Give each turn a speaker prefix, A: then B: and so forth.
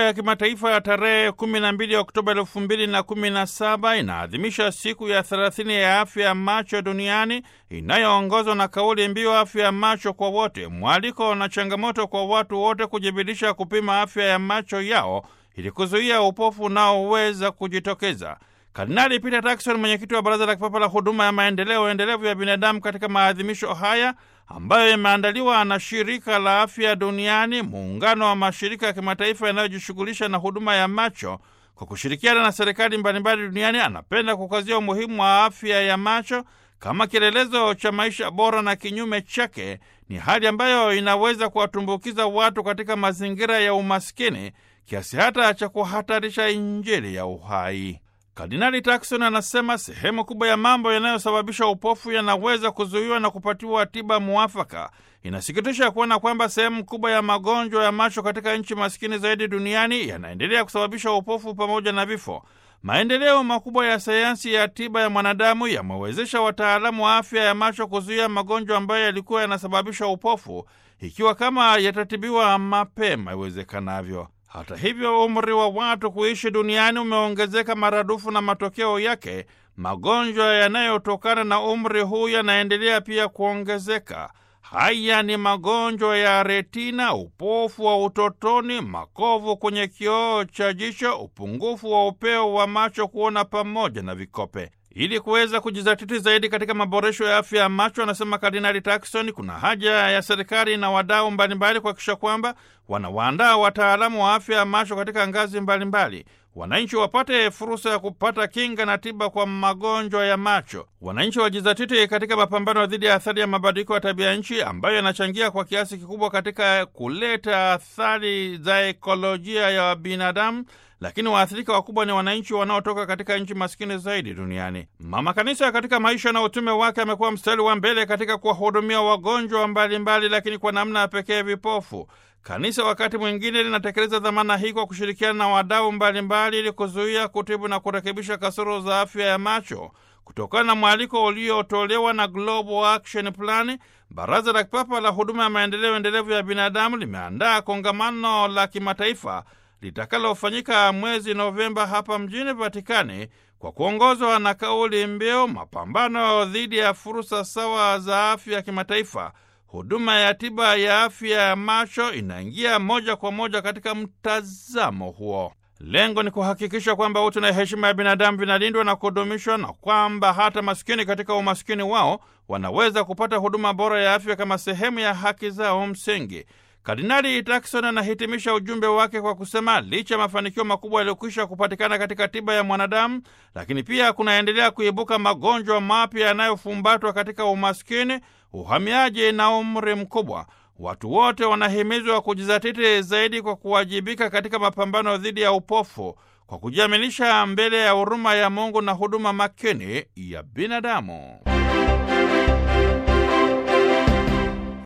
A: ya kimataifa ya tarehe 12 Oktoba 2017 inaadhimisha siku ya 30 ya afya ya macho duniani inayoongozwa na kauli mbiu afya ya macho kwa wote, mwaliko na changamoto kwa watu wote kujibidisha kupima afya ya macho yao ili kuzuia upofu unaoweza kujitokeza. Kardinali Peter Turkson, mwenyekiti wa Baraza la Kipapa la Huduma ya Maendeleo Endelevu ya Binadamu, katika maadhimisho haya ambayo yameandaliwa na Shirika la Afya Duniani, muungano wa mashirika ya kimataifa yanayojishughulisha na huduma ya macho, kwa kushirikiana na serikali mbalimbali duniani, anapenda kukazia umuhimu wa afya ya macho kama kielelezo cha maisha bora, na kinyume chake ni hali ambayo inaweza kuwatumbukiza watu katika mazingira ya umaskini kiasi hata cha kuhatarisha Injili ya uhai. Kardinali Turkson anasema sehemu kubwa ya mambo yanayosababisha upofu yanaweza kuzuiwa na kupatiwa tiba muafaka. Inasikitisha kuona kwamba sehemu kubwa ya magonjwa ya macho katika nchi maskini zaidi duniani yanaendelea kusababisha upofu pamoja na vifo. Maendeleo makubwa ya sayansi ya tiba ya mwanadamu yamewezesha wataalamu wa afya ya macho kuzuia magonjwa ambayo yalikuwa yanasababisha upofu, ikiwa kama yatatibiwa mapema iwezekanavyo. Hata hivyo, umri wa watu kuishi duniani umeongezeka maradufu, na matokeo yake magonjwa yanayotokana na umri huu yanaendelea pia kuongezeka. Haya ni magonjwa ya retina, upofu wa utotoni, makovu kwenye kioo cha jicho, upungufu wa upeo wa macho kuona, pamoja na vikope. Ili kuweza kujizatiti zaidi katika maboresho ya afya ya macho, anasema Kardinali Turkson, kuna haja ya serikali na wadau mbalimbali kuhakikisha kwamba wanawaandaa wataalamu wa afya ya macho katika ngazi mbalimbali. Wananchi wapate fursa ya kupata kinga na tiba kwa magonjwa ya macho. Wananchi wajizatiti katika mapambano dhidi ya athari ya mabadiliko ya tabia nchi ambayo yanachangia kwa kiasi kikubwa katika kuleta athari za ekolojia ya binadamu lakini waathirika wakubwa ni wananchi wanaotoka katika nchi maskini zaidi duniani. Mama Kanisa katika maisha na utume wake amekuwa mstari wa mbele katika kuwahudumia wagonjwa mbalimbali, lakini kwa namna ya pekee vipofu. Kanisa wakati mwingine linatekeleza dhamana hii kwa kushirikiana na wadau mbalimbali ili kuzuia, kutibu na kurekebisha kasoro za afya ya macho. Kutokana na mwaliko uliotolewa na Global Action Plan, Baraza la Kipapa la Huduma ya Maendeleo Endelevu ya Binadamu limeandaa kongamano la kimataifa litakalofanyika mwezi Novemba hapa mjini Vatikani kwa kuongozwa na kauli mbiu mapambano dhidi ya fursa sawa za afya ya kimataifa. Huduma ya tiba ya afya ya macho inaingia moja kwa moja katika mtazamo huo. Lengo ni kuhakikisha kwamba utu na heshima ya binadamu vinalindwa na kudumishwa na kwamba hata maskini katika umaskini wao wanaweza kupata huduma bora ya afya kama sehemu ya haki zao msingi. Kardinali Turkson anahitimisha ujumbe wake kwa kusema licha ya mafanikio makubwa yaliyokwisha kupatikana katika tiba ya mwanadamu, lakini pia kunaendelea kuibuka magonjwa mapya yanayofumbatwa katika umaskini, uhamiaji na umri mkubwa. Watu wote wanahimizwa kujizatiti zaidi kwa kuwajibika katika mapambano dhidi ya upofu kwa kujiaminisha mbele ya huruma ya Mungu na huduma makini ya binadamu.